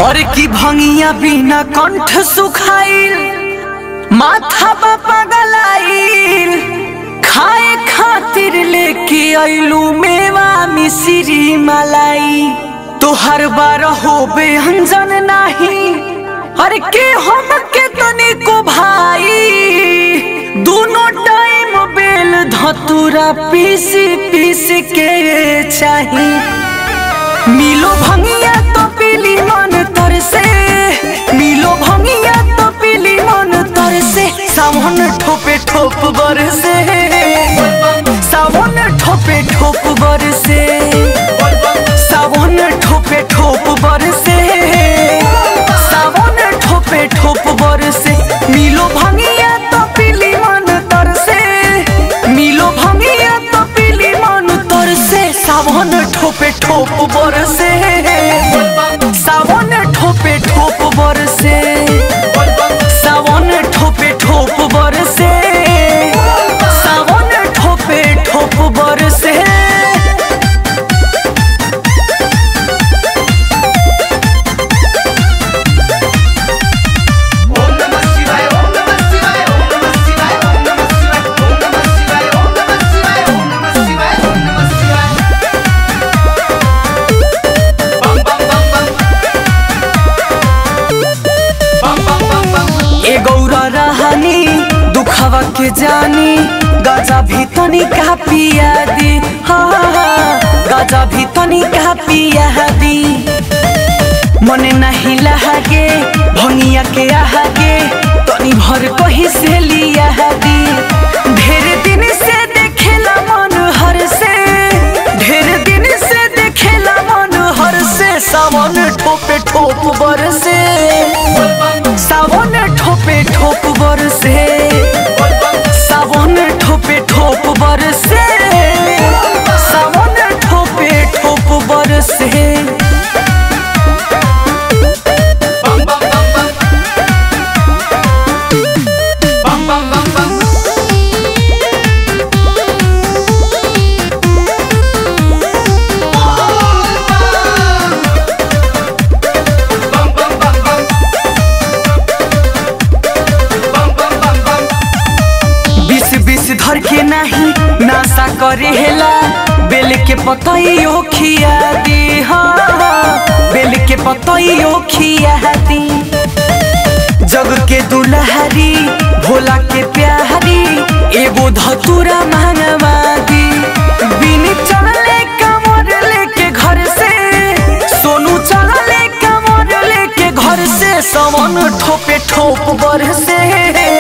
और की भंगिया बिना कंठ सुखाइल माथा बापा गलाइल खाए खातिर लेके अइलू मेवा मिश्री मलाई तोहर बार होबे अंजन नाही हर के हम के तनिको भाई दोनों टाइम बेल धतुरा पीस पीस के चाही मिलो भंगिया तो पीली मन तर से मिलो भंगिया तो पीली मन तर से सावन ठोपे ठोप बर से सावन ठोपे ठोप बर से सावन ठोपे ठोप बर से सावन ठोपे ठोप बर से मिलो भंगिया तो पीली मन तर से मिलो भंगिया तो पीली मन तर से सावन ठोपे ठोप बर से सावन ठोपे ठोप बर से सावन ठोपे ठोप बर से सावन ठोपे ठोप बर से ओम नमः शिवाय ओम नमः शिवाय ओम नमः शिवाय ओम नमः शिवाय ओम नमः शिवाय ओम नमः शिवाय ओम नमः शिवाय ओम नमः शिवाय बम बम बम बम बम बम बम बम ए गौरा रहनी दुखवा के जानी गजा भी तनी का पिया दी हाँ हाँ, गजा भी तनी का पिया दी मने नहीं लहागे भंगिया के आहागे तनी भर कहीं से लिया दी ढेर दिन से देखेला मन हर से ढेर दिन से देखेला मन हर से सावन ठोपे ठोप बर से सावन ठोपे ठोप बर से सावन ठोपे ठोप बर से सावन ठोपे ठोप बर से बम बम बम बम बम बम बम बम बम बम बम बम बम बम बम बम बीस बीस धर के नहीं नासा करे हेला बेल के पतइयो खिया दी हाँ बेल के पतइयो खिया दी जग के दुलहरी भोला के प्यारी एगो धतुरा मांगवा दी बिन चलले कमर लेके घर से सोनू चलले कमर लेके घर से सवन ठोपे ठोप बर से